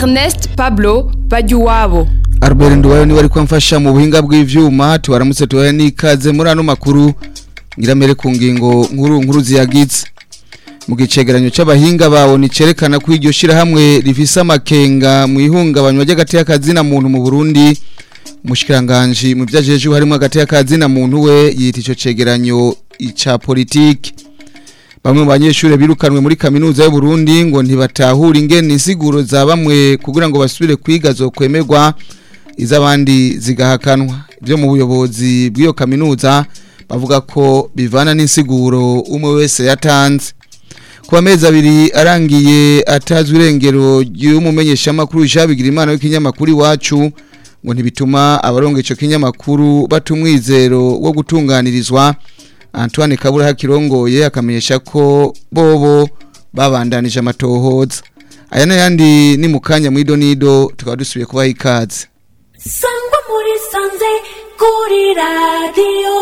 Ernest Pablo Bajuwabo Albert Nduwayo niwe ariko amfasha mu buhinga bw'ivyuma tubaramutse tubaye n'ikaze muri ano makuru ngiramere ku ngingo nkuru nkuru ziyagize mu gicegeranyo c'abahinga bawo nicerekana ko iryo shirahamwe rifise amakenga mu ihungabanywa ry'agati y'akazina muntu mu Burundi umushikiranganje mu vyajeje harimo agati y'akazina muntu we yita ico cegeranyo ica politiki bamwe mu banyeshure birukanwe muri kaminuza y'u Burundi ngo ntibatahura ingene insiguro za bamwe kugira ngo basubire kwiga zo kwemerwa izabandi zigahakanwa ibyo mu buyobozi bw'iyo kaminuza bavuga ko bivana n'insiguro umwe wese yatanze ku mezi abiri arangiye atazwi irengero ry'umumenyeshamakuru Jabigira imana w'ikinyamakuru iwacu ngo ntibituma abaronga ico kinyamakuru batumwizero wo gutunganirizwa Antoine Kabura hakirongoye akamenyesha ko bobo babandanije amatohoza aya n'ayandi ni mu kanya mu idonido tukaba dusubiye kubaha ikaze sangwa muri sanze kuri radiyo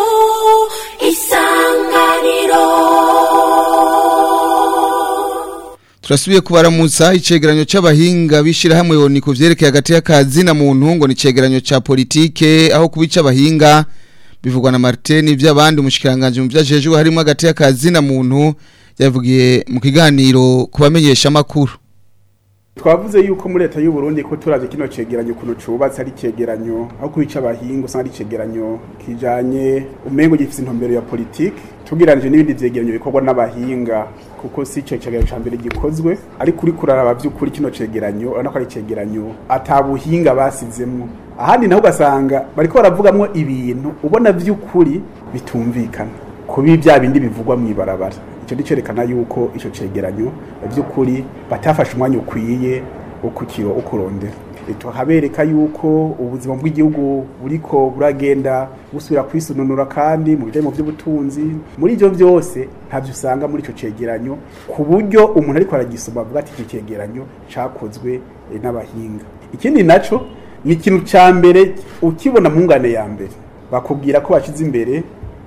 isanganiro turasubiye kubaramutsa icegeranyo c'abahinga bishira hamwe yoni ku vyerekeye hagati y'akazi na muntu ngo ni icegeranyo ca politike aho kubica abahinga bivugwa na Martin ivy'abandi umushikiranganje mu vyajejwe harimo hagati y'akazi na muntu yavugiye mu kiganiro kubamenyesha makuru twavuze yuko muri leta y'u Burundi ko turaje kino cegeranyo kuno cubatse ari cegeranyo aho kubica abahinga usanga ari cegeranyo kijanye umengo gifise intumbero ya politike tugiranije n'ibindi vyegeranyo bikorwa n'abahinga kuko si ico cegeranyo ca mbere gikozwe ariko uri kuraraba vy'ukuri kino cegeranyo urabona ko ari cegeranyo ata buhinga basizemwo ahandi naho ugasanga bariko baravugamwo ibintu ubona vy'ukuri bitumvikana kubi bya bindi bivugwa mw'ibarabara icyo ni cyerekana yuko icyo cegeranyo by'ukuri batafashe umwanya ukwiye wo kukiro ukurondera tuhabereka yuko ubuzima bw'igihugu buriko buragenda busubira kwisununura kandi mu bijyanye mu by'ubutunzi muri ibyo byose ntabyo usanga muri icyo cegeranyo ku buryo umuntu ariko aragisoma avuga ati iki cegeranyo cyakozwe n'abahinga ikindi nacyo ni ikintu cya mbere ukibona mu ngane ya mbere bakubwira ko bashyize imbere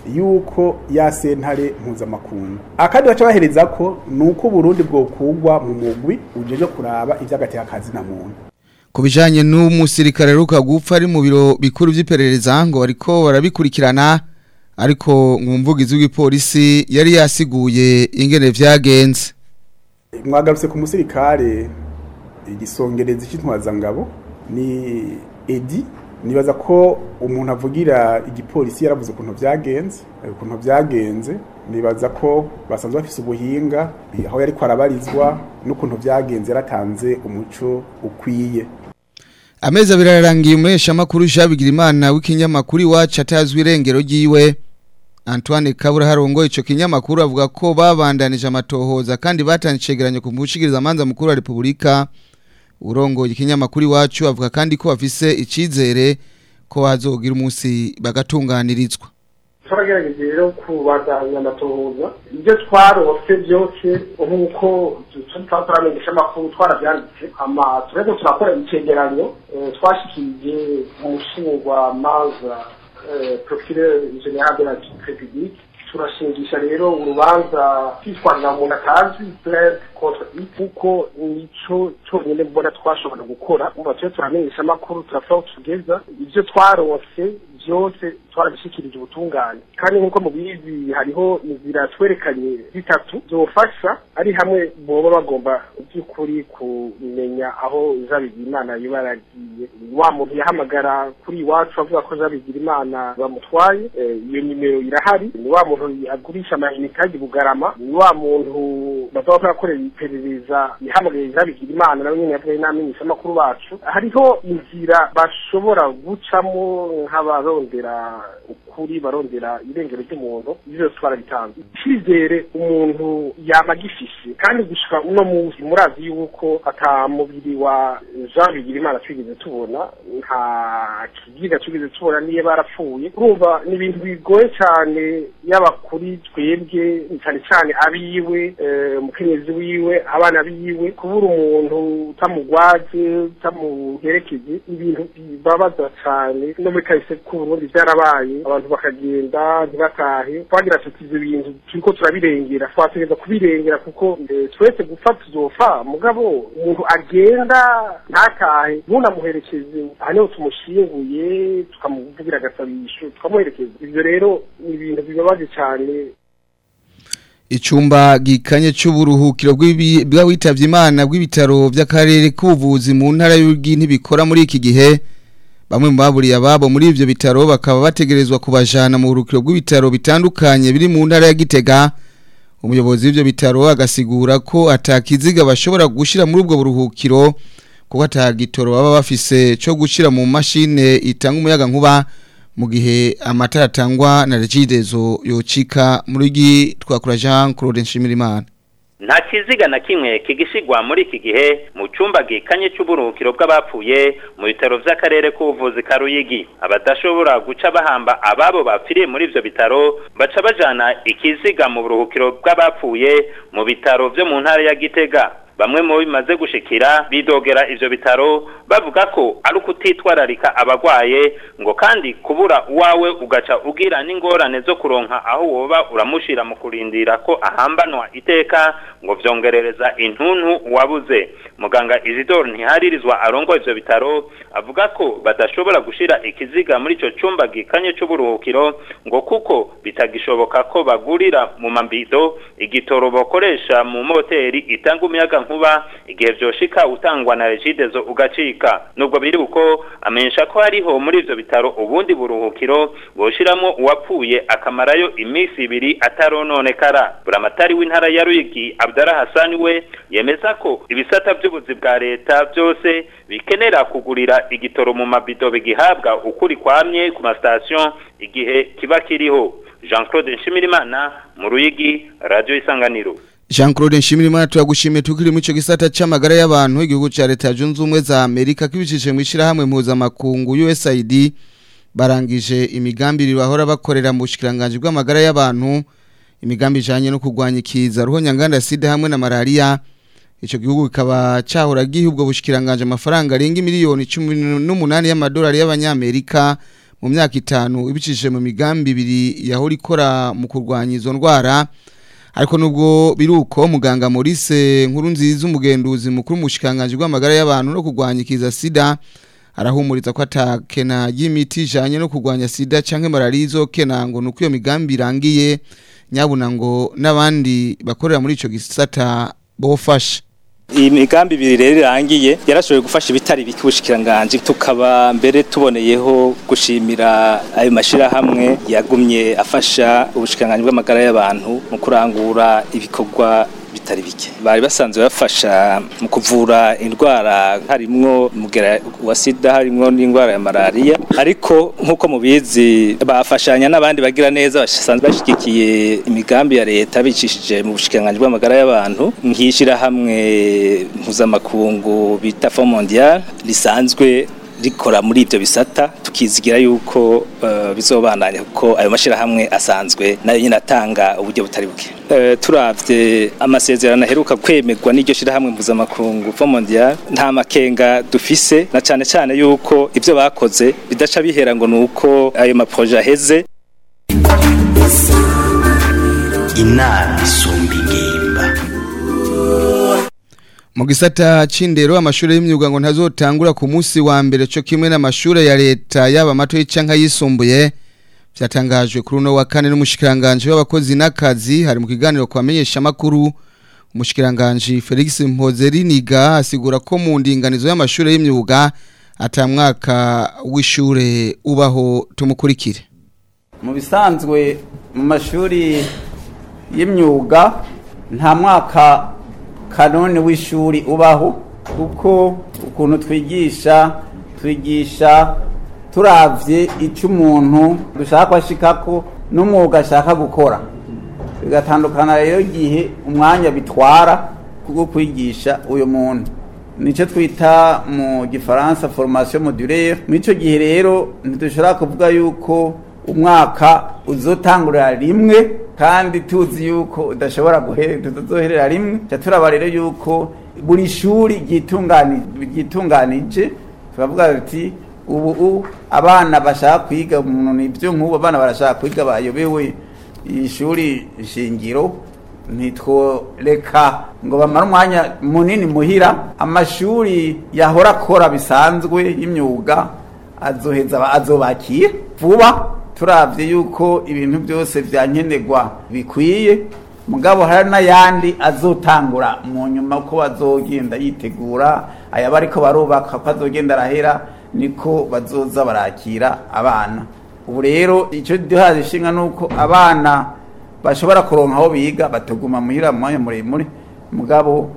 yuko ya sentare mpuzamakungu akandi baca bahereza ko nuko Burundi bwokugwa mu mugwi ujeje kuraba ivy'agati akazi na muntu ku bijanye n'umusirikare ruka gupfa ari mu biro bikuru vy'iperereza ngo bariko barabikurikirana ariko mwumvugizi w'ipolisi yari yasiguye ingene vyagenze mwagarutse ku musirikare igisongerezi c'intwazangabo ni Edi nibaza ko umuntu avugira igipolisi yaravuze ukuntu byagenze ukuntu byagenze nibaza ko basanzwe bafise ubuhinga aho yari kwarabarizwa n'ukuntu byagenze yaratanze umuco ukwiye amezi abiri ararangiye umuhesha makuru Jabigira imana w'ikinyamakuru iwacu atazwi irengero ryiwe Antoine Kabura harongo ico kinyamakuru avuga ko babandanije amatohoza kandi batanye icegeranyo ku mushikiriza manza mukuru wa Republika urongo ikinyamakuru iwacu avuga kandi ko bafise icizere ko bazogira umunsi bagatunganirizwa turagerageje rero kubandanya amatohoza ibyo twarose byose nk'uko turamenyesha amakuru twarabyanditse ama tureko turakora icegeranyo twashikirije umushingwa manza procureur general de la republique turashingisha rero urubanza kwitwarira umuntu atazi plainte contre kuko nico cyonyine mbona twashobora gukora umva twe turamenyesha amakuru turafata tugeza ibyo twaronse byose twarabishikirije ubutungane kandi nk'uko mubizi hariho inzira twerekanye zitatu zofasha ari hamwe boba bagomba by'ukuri kumenya aho jabigira imana yoba yaragiye wa muntu yahamagara kuri iwacu avuga ko jabigira imana bamutwaye iyo nimero irahari ni wa muntu agurisha amayinite kandi bugarama ni wa muntu bazaba barakorera iperereza yahamagaye jabigira imana nawe nyine yavuye n'amenyesha amakuru bacu hariho inzira bashobora gucamo nk'abarondera ukuri barondera irengero ry'umuntu ibyo twarabitanze icyizere umuntu yaba agifishe kandi gushika uno munsi murazi yuko ata mubiri wa Jean Bigirimana twigeze tubona nta kigiga twigeze tubona niyo barapfuye urumva ni ibintu bigoye cyane yaba kuri twebwe cyane cyane abiwe umukenyezi wiwe abana biwe kubura umuntu utamugwaje utamuherekeje ibintu bibabaza cyane no muri kahise k'u Burundi byarabaye abantu bakagenda ntibatahe twagira tuti ivyo bintu turiko turabirengera twategereza kubirengera kuko eh, twese gupfa tuzopfa mugabo umuntu agenda ntatahe ntunamuherekeze aha niho tumushinguye tukamuvugira agasabisho tukamuherekeza ivyo rero ni ibintu bibabaje cane Icumba gikanye c'uburuhukiro bw'ibi- bw'abitavye Imana bw'ibitaro vy'akarere k'ubuvuzi mu ntara y'Urugwi ntibikora muri iki gihe bamwe mu baburiye ababo muri ivyo bitaro bakaba bategerezwa kubajana mu buruhukiro bw'ibitaro bitandukanye biri mu ntara ya Gitega umuyobozi w'ivyo bitaro agasigura ko atakiziga bashobora gushira muri ubwo buruhukiro kuko atagitoro baba bafise co gushira mu mashine itanga umuyaga nkuba mu gihe amatara atangwa na regidezo yocika muri gi twakura Jean Claude Nshimirimana nta kiziga na kimwe kigishigwa muri iki gihe mu cyumba gikanye cy'uburuhukiro bw'abapfuye mu bitaro vy'akarere k'ubuvuzi ka Ruyigi abadashobora guca bahamba ababo bapfiriye muri ivyo bitaro baca bajana ikiziga mu buruhukiro bw'abapfuye mu bitaro vyo mu ntara ya Gitega bamwe mu bimaze gushikira bidogera ivyo bitaro bavuga ko ari ukutitwararika abagwaye ngo kandi kubura uwawe ugaca ugira n'ingorane zo kuronka aho woba uramushira mu kurindira ko ahambanwa iteka ngo vyongerereza intuntu wabuze muganga Isidore ntiharirizwa arongo ivyo bitaro avuga ko badashobora gushira ikiziga muri ico cumba gikanye c'uburuhukiro ngo kuko bitagishoboka ko bagurira mu mambido igitoro bakoresha mu moteri itanga umuyaga nkuba igihe vyoshika utangwa na regidezo ugacika nubwo biri uko amenyesha ko hariho muri ivyo bitaro ubundi buruhukiro boshiramwo uwapfuye akamarayo iminsi ibiri atarononekara buramatari w'intara ya Ruyigi Abdallah Hassan we yemeza ko ibisata by'ubuzi bwa leta byose bikenera kugurira igitoro mu mabido bigihabwa ukuri kwamye ku mastation igihe kiba kiriho Jean Claude Nshimirimana mu Ruyigi Radio Isanganiro Jean Claude Nshimirimana turagushimiye tukiri mu ico gisata c'amagara y'abantu igihugu ca leta junze ubumwe za Amerika kibicishije mu ishirahamwe mpuzamakungu USAID barangije imigambi bahora bakorera mu bushikiranganje bw'amagara y'abantu imigambi ijanye no kurwanya ikiza ruhonyanganda sida hamwe na malaria ico gihugu kikaba cahora giha ubwo bushikiranganje amafaranga arenga miliyoni 18 y'amadolari y'abanyamerika mu myaka itanu ibicishije mu migambi ibiri yahora ikora mu kurwanya izo ndwara ariko nubwo biruko muganga Maurice nkuru nziza umugenduzi mukuru mushikanganje bw'amagara y'abantu no kurwanya ikiza sida arahumuriza ko atakena y'imiti ijanye no kurwanya sida canke malaria izokena ngo nuko iyo migambi irangiye nyabuna ngo n'abandi bakorera muri ico gisata bofasha iyi migambi ibiri rero irangiye yarashoboye gufasha ibitari bike ubushikiranganje tukaba mbere tuboneyeho gushimira ayo mashirahamwe yagumye afasha ubushikiranganje bw'amagara y'abantu mu kurangura ibikorwa bitari bike bari basanzwe bafasha mu kuvura indwara harimwo mugera wa sida harimwo n'indwara ya malaria ariko nk'uko mubizi bafashanya n'abandi bagira neza basanzwe bashigikiye imigambi ya leta bicishije mu bushikiranganje bw'amagara y'abantu nkishira hamwe mpuzamakungu bita Fond Mondial risanzwe rikora muri ivyo bisata tukizigira yuko uh, bizobandanya kuko ayo mashirahamwe asanzwe nayo nyine atanga uburyo butari buke uh, turavye amasezerano aheruka kwemerwa n'iryo shirahamwe mpuzamakungu Fond Mondial nta makenga dufise na cane cane yuko ivyo bakoze bidaca bihera ngo nuko ayo maproje aheze inama isumba ingimba mu gisata c'indero amashuri y'imyuga ngo ntazotangura ku munsi wa mbere cyo kimwe n'amashuri ya leta yaba mato canka yisumbuye byatangajwe kuri uno wa kane n'umushikiranganje w'abakozi n'akazi hari mu kiganiro kwamenyesha makuru umushikiranganje Felix Mpozeriniga asigura ko mu ndinganizo y'amashuri y'imyuga atamwaka w'ishure ubaho tumukurikire mu bisanzwe mu mashuri y'imyuga nta mwaka kanone w'ishuri ubaho kuko ukuntu twigisha twigisha turavye icyo umuntu dushaka ko ashikako n'umwuga ashaka gukora bigatandukana rero igihe umwanya bitwara kubwo kwigisha uyu muntu nicyo twita mu gifaransa formation modulaire muri icyo gihe rero ntidushobora kuvuga yuko umwaka uzotangurira rimwe kandi tuzi yuko udashobora tuzoherera rimwe cya turaba rero yuko buri shuri ryitunganije turavuga tuti ubu u- abana bashaka kwiga umuntu ibyo nk'ubu abana barashaka kwiga bayobewe ishuri shingiro ntitworeka ngo bamare umwanya munini muhira amashuri yahora akora bisanzwe y'imyuga azoheza aba- azobakira vuba turavye yuko ibintu byose vyankenerwa bikwiye mugabo hari n'ayandi azotangura mu nyuma ko bazogenda yitegura aya bariko barubaka ko azogenda arahera niko bazoza barakira abana ubu rero icyo duhaje ishinga nuko abana bashobora kuronka aho biga bataguma muhira mu mwanya muremure mugabo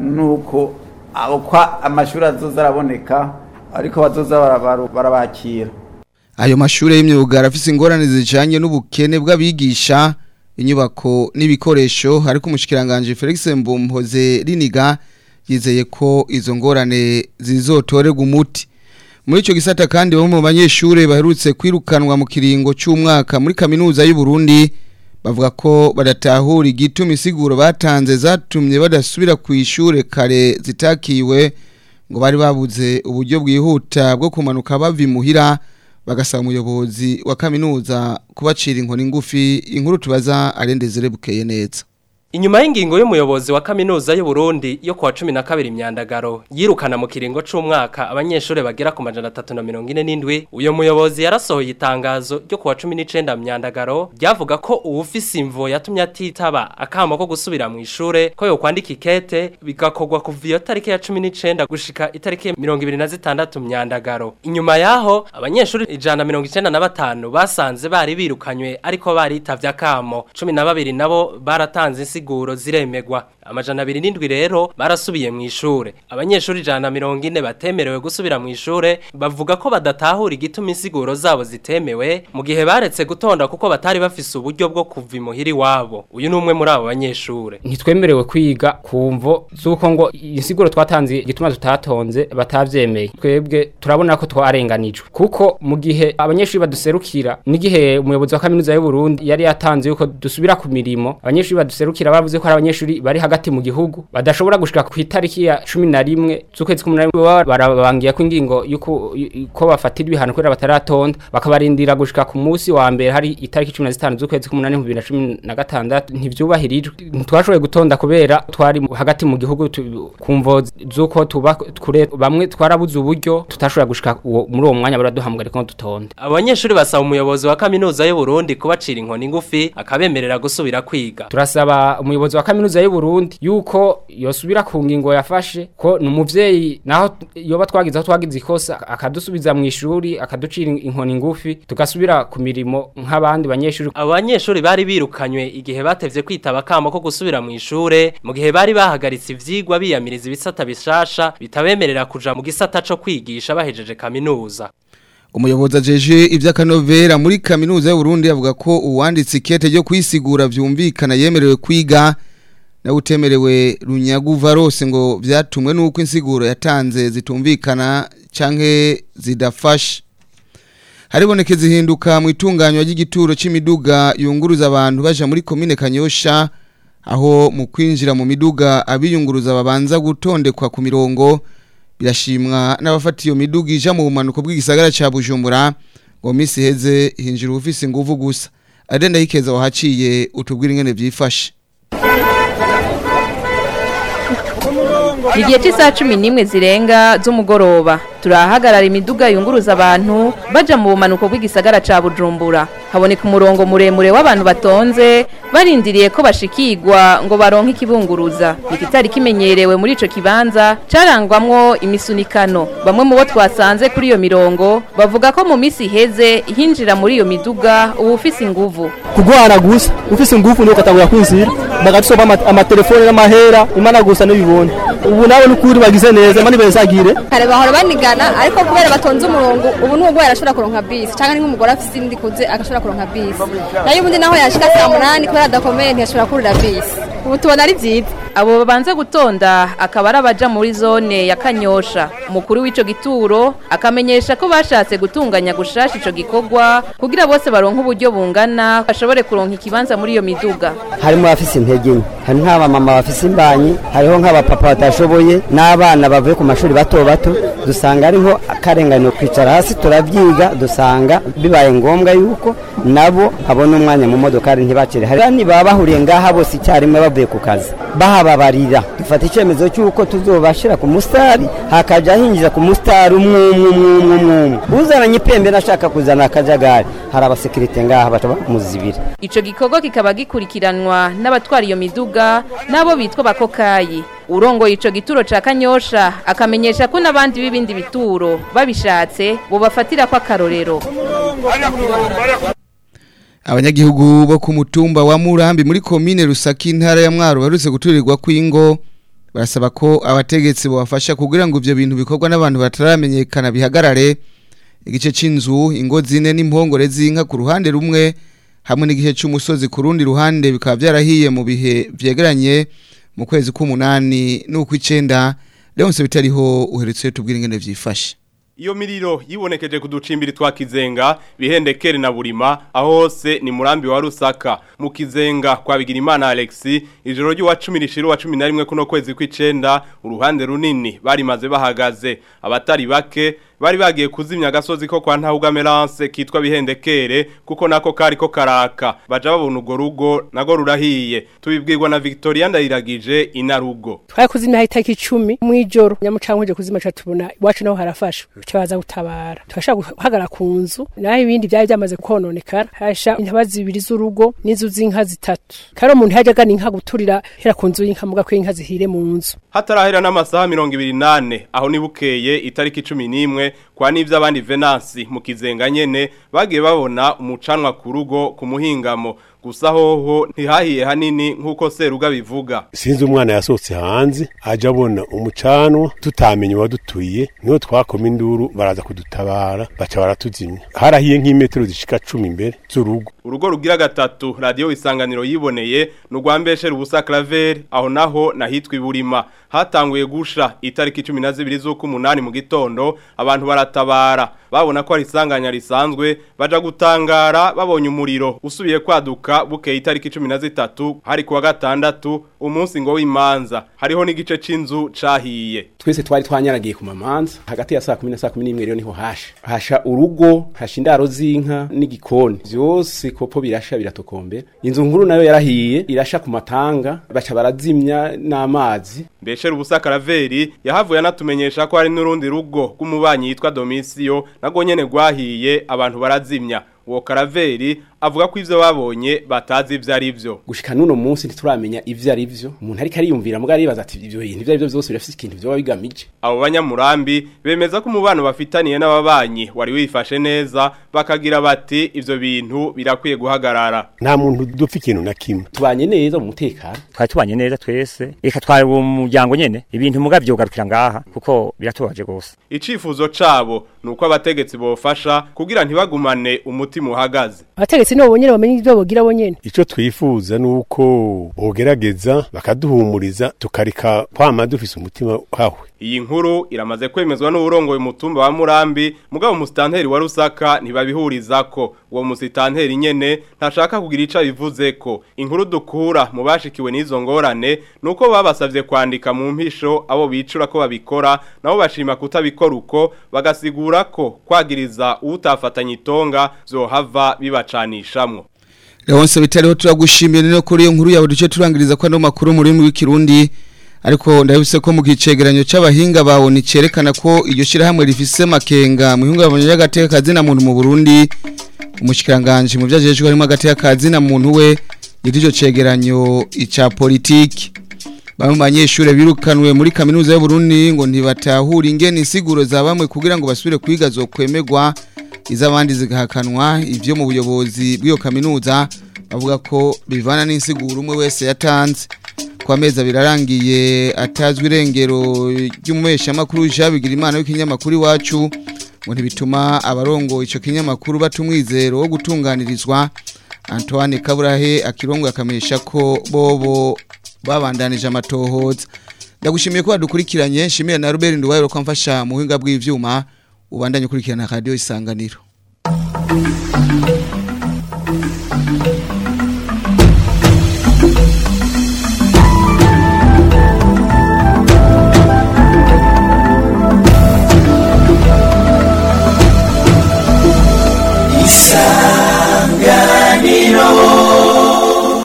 nuko abo kwa amashuri azoza araboneka ariko bazoza barabaru- barabakira ayo mashuri y'imyuga arafise ingorane zijanye n'ubukene bw'abigisha inyubako n'ibikoresho ariko umushikiranganje Felix Mbumhoze Riniga yizeye ko izo ngorane zizotorerwa umuti muri ico gisata kandi bamwe mu banyeshure baherutse kwirukanwa mu kiringo c'umwaka muri kaminuza y'u Burundi bavuga ko badatahura igituma isiguro batanze zatumye badasubira ku ishure kare zitakiwe ngo bari babuze uburyo bwihuta bwo kumanuka bava imuhira bagasaba umuyobozi wa kaminuza kubacira inkoni ngufi inkuru tubaza arendezere bukeye neza Inyuma y'ingingo y'umuyobozi wa kaminuza y'u Burundi yo kuwa 12 imyandagaro yirukana mu kiringo c'umwaka abanyeshure bagera ku majana 347 uyo muyobozi yarasohoye itangazo ryo kuwa 19 myandagaro ryavuga ko uwufise imvo yatumye atitaba akamo ko gusubira mu ishure ko yo kwandika ikete bigakogwa kuva iyo tariki ya 19 gushika itariki ya 26 myandagaro inyuma yaho abanyeshure ijana 95 basanze bari birukanywe ariko baritavye akamo 12 nabo baratanze insiguro ziremegwa amajana abiri n'indwi rero barasubiye mu ishure abanyeshuri ijana na mirongo ine batemerewe gusubira mu ishure bavuga ko badatahura igituma insiguro zabo zitemewe mu gihe baretse gutonda kuko batari bafise uburyo bwo kuva imuhira iwabo uyu ni umwe muri abo banyeshure ntitwemerewe kwiga ku mvo z'uko ngo insiguro twatanze igituma tutatonze batavyemeye twebwe turabona ko twarenganijwe kuko mu gihe abanyeshuri baduserukira n'igihe umuyobozi wa kaminuza y'u Burundi yari yatanze yuko dusubira ku mirimo abanyeshuri baduserukira bavuze ko hari abanyeshuri bari hagati mu gihugu badashobora gushika ku itariki ya 11 z'ukwezi k'umunani baba barabangiye ko ingingo yuko ko bafatira ibihano kubera bataratonda bakabarindira gushika ku munsi wa mbere hari itariki 15 z'ukwezi k'umunani 2016 ntivyubahirijwe ntitwashoboye gutonda kubera twari mu- hagati mu gihugu tu- kumvo z'uko tuba kure bamwe twarabuze uburyo tutashobora gushika uwo- muri uwo mwanya baraduhamagara ko dutonda abanyeshuri basaba umuyobozi wa kaminuza y'u Burundi kubacira inkoni ngufi akabemerera gusubira kwiga turasaba umuyobozi wa kaminuza y'u Burundi yuko yosubira ku ngingo yafashe ko ni umuvyeyi naho yoba twagize aho twagize ikosa akadusubiza mu ishuri akaducira inkoni ngufi tugasubira ku mirimo nk'abandi banyeshuri abo banyeshuri bari birukanywe igihe batevye kwitaba akamo ko gusubira mu ishure mu gihe bari bahagaritse ivyigwa biyamiriza ibisata bishasha bitabemerera kuja mu gisata co kwigisha bahejeje kaminuza umuyobozi ajeje iby'akanovera muri kaminuza y'u Burundi avuga ko uwanditse ikete ryo kwisigura vyumvikana yemerewe kwiga na utemerewe runyaguva rose ngo vyatumwe nuko insiguro yatanze zitumvikana canke zidafashe haribonekeza ihinduka mu itunganywa ry'igituro c'imiduga yunguruza abantu baja muri komine Kanyosha aho mu kwinjira mu miduga abiyunguruza babanza gutondekwa ku mirongo birashimwa n'abafata iyo miduga ija mu bumanuko bw'igisagara ca Bujumbura ngo misi heze hinjira ufise inguvu gusa adenda yikeza wahaciye utubwira ingene vyifashe igihe cy'isaha cumi n'imwe zirenga z'umugoroba turahagarara imiduga yunguruza abantu baja mu bumanuko bw'igisagara ca bujumbura haboneka umurongo muremure w'abantu batonze barindiriye ko bashikirwa ngo baronke ikibunguruza ikitari kimenyerewe muri ico kibanza carangwamwo imisunikano bamwe mu bo twasanze kuri iyo mirongo bavuga ko mu misi iheze hinjira muri iyo miduga uba ufise inguvu kugwana gusa ufise ingufu nuko atangura kwinzira bagatusoma ama- amatelefone n'amahera imana gusa n'ibibone ubu nawe n'ukuri bagize neza imana ibezagire kare bahora banigana ariko kubera batonze umurongo ubu n'ubwo yarashobora kuronka bisi cyangwa ni nk'umugore afite indi kuze agashobora kuronka bisi nayo ubundi naho yashika saa munani kubera adakomeye ntiyashobora kurira bisi ubu tubona ari byiza abo babanza gutonda akaba ari abaja muri zone ya kanyosha umukuru w'ico gituro akamenyesha ko bashatse gutunganya gushasha ico gikorwa kugira bose baronke uburyo bungana bashobore kuronka ikibanza muri iyo miduga harimo abafise intege nke hari nk'abamama bafise imbanyi hariho nk'abapapa batashoboye n'abana bavuye ku mashuri bato bato dusanga ariho akarenganyo kwicara hasi turabyiga dusanga bibaye ngombwa yuko nabo babona umwanya mu modokari ntibacire hari abandi baba bahuriye ngaha bose icyarimwe bavuye ku kazi bahababarira dufata icyemezo cy'uko tuzobashira ku musitari hakaja hinjira ku musitari umwe umwe umwe umwe umwe umwe uzananye ipembe nashaka kuzana akajagari hari abasekirite ngaha baca bamuzibira ico gikorwa kikaba gikurikiranwa n'abatwara iyo miduga nabo bitwa bakokayi urongoye ico gituro ca kanyosha akamenyesha ko n'abandi b'ibindi bituro babishatse bobafatira ko akarorero abanyagihugu bo ku mutumba wa Murambi muri komine Rusaki intara ya Mwaro barutse guturirwa kwingo barasaba ko abategetsi bobafasha kugira ngo ivyo bintu bikorwa n'abantu bataramenyekana bihagarare igice c'inzu ingo zine n'impongore z'inka ku ruhande rumwe hamwe n'igice c'umusozi ku rundi ruhande bikaba byarahiye mu bihe vyegeranye mu kwezi k'umunani n'ukw'icenda Leonce bitariho uherutse tubwira ingene vyifashe Iyo miriro yibonekeje kuducimbiri twa Kizenga bihendekere na Burima aho hose ni murambi wa Rusaka mu Kizenga kwa Bigirimana Alexi ijoro ryo wa 10 rishiro wa 11 kuno kwezi kw'icenda uruhande runini bari maze bahagaze abatari bake bari bagiye kuzimya agasozi ko kwa Ntahuga Melance kitwa bihendekere kuko nako kari ko karaka baja babona ugo rugo nago rurahiye tubibwirwa na Victoria ndayiragije inarugo twari kuzimya itariki 10 mwijoro nyamucankuje kuzimya cha tubona iwacu naho harafasha cyabaza gutabara twashaka guhagara ku nzu naho ibindi byari byamaze kononekara hasha intabazi zibiri z'urugo n'inzu z'inka zitatu karo umuntu yajaga n'inka guturira hera ku nzu y'inka muga ko inka zihire mu nzu hatarahera n'amasaha 28 aho nibukeye itariki 11 kwa nivyo abandi Venansi mu kizenga nyene bagiye babona umucanwa ku rugo ku muhingamo gusa hoho ntihahiye hanini nk'uko seruga bivuga sinzi umwana yasohotse hanze aja abona umucanwa tutamenye wadutuye niho twakoma induru baraza kudutabara baca baratuzimya harahiye nk'imetero zishika cumi imbere z'urugo urugo rugira gatatu radiyo isanganiro yiboneye ni urwambeshere ubusa claver aho naho nahitwa iburima hatanguye gusha itariki cumi na zibiri z'ukumunani mu gitondo abantu baratabara babona ko ari isanganya risanzwe baja gutangara babonye umuriro usubiye kwaduka bukeye itariki cumi na zitatu hari kuwa gatandatu umunsi ngo w'imanza hariho n'igice c'inzu cahiye twese twari twanyaragiye ku mamanza hagati ya saa kumi na saa kumi n'imwe rero niho hasha hasha urugo hasha indaro z'inka n'igikoni vyose kopo birasha biratokombera inzu nkuru nayo yarahiye irasha ku matanga baca barazimya n'amazi mbeshere ubusa karaveri yahavuye anatumenyesha ko hari n'urundi rugo rw'umubanyi yitwa domisiyo nago nyene rwahiye abantu barazimya uwo karaveri avuga ko ivyo babonye batazi ivyo ari vyo gushika nuno munsi ntituramenya ivyo ari vyo umuntu ariko ariyumvira mbwa aribaza ati ivyo bintu ivyo ari vyo vyose birafise ikintu vyoba bigamije abo banyamurambi bemeza ko umubano bafitaniye n'ababanyi wari wifashe neza bakagira bati ivyo bintu birakwiye guhagarara nta muntu dupfa ikintu na kimwe tubanye neza mu mutekano twari tubanye neza twese reka twari umuryango nyene ibintu muga vyogarukira ngaha kuko biratubaje gose icifuzo cabo nuko abategetsi bofasha kugira ntibagumane umutima uhagaze abategetsi nibo bonyene bamenye ivyo bogira bonyene ico twifuza nuko bogerageza bakaduhumuriza tukarika kwama dufise umutima hawe iyi nkuru iramaze kwemezwa n'uburongoye umutumba wa Murambi mugabo musitanteri wa Rusaka ntibabihurizako uwo musitanteri nyene ntashaka kugira ica bivuze ko inkuru dukura mu bashikiwe n'izo ngorane nuko babasavye kwandika mu mpisho abo bicura ko babikora nabo bashima kutabikora uko bagasigura ko kwagiriza utafatanya itonga zohava bibacanishamwo Leonce bitariho turagushimiye no kuri iyo nkuru yawe duce turangiriza ko ano makuru muri mu w'ikirundi ariko ndabise ko mu gicegeranyo c'abahinga bawo ni cerekana ko iryo shirahamwe rifise makenga mu hingabanya y'agateka kazina muntu mu Burundi umushikiranganje mu vyajejwe harimo agateka kazina muntu we iryo cegeranyo ica politiki bamwe mu banyeshure birukanwe muri kaminuza y'u Burundi ngo ntibatahura ingene insiguro za bamwe kugira ngo basubire kwiga zo kwemegwa izabandi zigahakanwa ivyo mu buyobozi bw'iyo kaminuza bavuga ko bivana n'insiguro umwe wese yatanze kwa meza birarangiye atazwi irengero ry'umumesha makuru jabigira imana w'ikinyamakuru iwacu ngo ntibituma abarongo ico kinyamakuru batumwizero wo gutunganirizwa Antoine Kaburahe akirongo akamesha ko bobo babandanije amatohoza ndagushimiye ko wadukurikiranye nshimiye na Robert Nduwayo ko amfasha mu buhinga bw'ivyuma ubandanye ukurikirana radio isanganiro